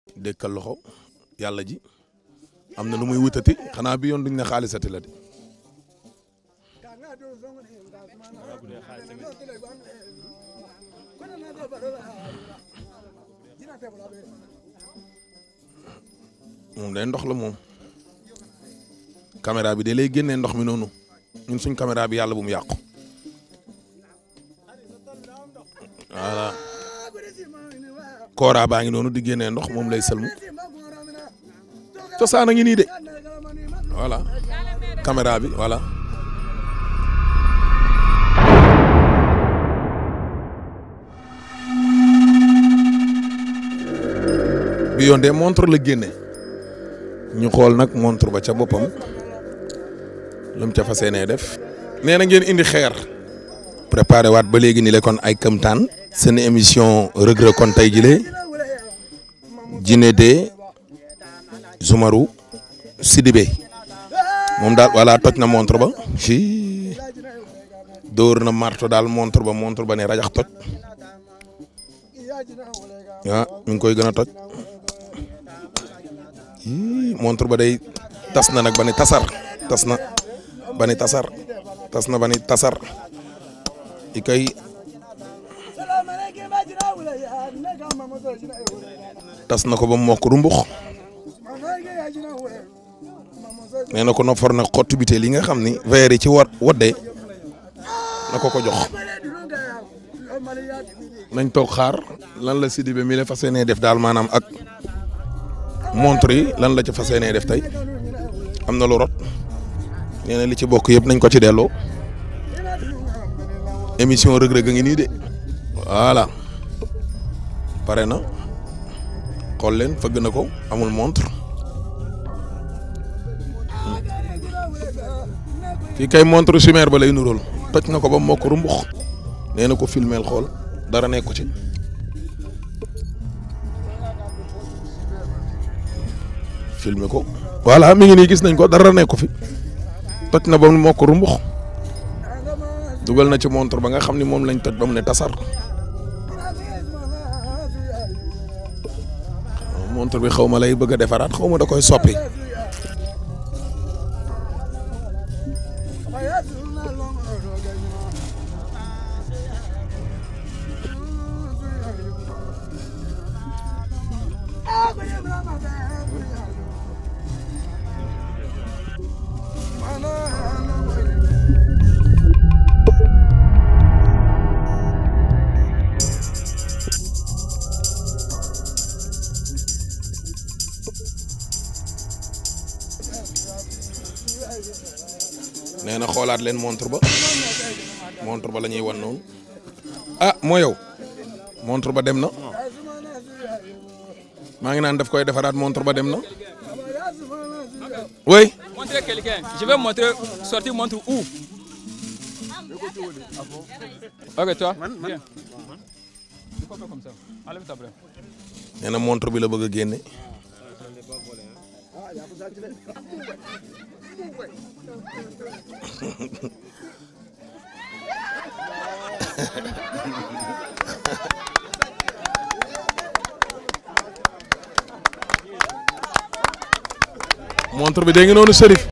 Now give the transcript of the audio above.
dëkkal loxo yàlla ji am na lu muy wutati xanaa bi yoon duñ ne xaalisati la de moom day ndox la moom caméra bi de lay génnee ndox mi noonu ñun suñ caméra bi yàlla bu mu yàqu voilà Kora baa ngi noonu di génnee ndox moom lay sëlmu cosaan a ngi nii de voilà caméra bi voilà. bi yoon de montre la génne ñu xool nag montre ba ca boppam lu mu ca fas yéenee def. nee na ngeen indi xeer. préparé waat ba léegi ni le kon ay këmtaan seen émission Reug Reug kon tey jile Djiné de Zoumarou Sidibé moom daal voilà toj na montre ba ci dóor na marto daal montre ba montre ba ne rajax toj ah mi ngi koy gën a toj montre ba day tas na nag ba ni tasar tas na ba ni tasar tas na ba ni tasar i kay tas na ko ba mokk rumbux nee na ko no for na xottu biteel yi nga xam ni verre yi ci wa wadde na ko ko jox nañ toog xaar lan la Sidibé mi la fas yéenee def daal maanaam ak montre yi lan la ci fas yéenee def tey am na lu rot nee na li ci bokk yëpp nañ ko ci delloo émission Reug Reug a ngi nii de voilà pare na xool leen fëgg na ko amul montre fii kay montre chimère ba lay nuróol toj na ko ba mokk rumbux nee na ko filmeel xool dara nekku ci filmer ko voilà mi ngi nii gis nañ ko dara nekku fi toj na ba mokk rumbux dugal na ci montre ba nga xam ni moom lañ toj ba mu ne tasar montre bi xaw ma lay bëgg a defaraat xaw ma da koy soppi nee na xoolaat leen montre ba montre ba la ñuy wan noonu ah moo yow montre ba dem na maa ngi naan daf koy defaraat montre ba dem na oui. Montrer quelqu'un. Je vais montrer, sortir montre où Ok, toi. Viens. Il faut faire comme ça. Enlève ta brève. nee na montre bi la bëgg a génne. montre bi dégg nga noonu Serif.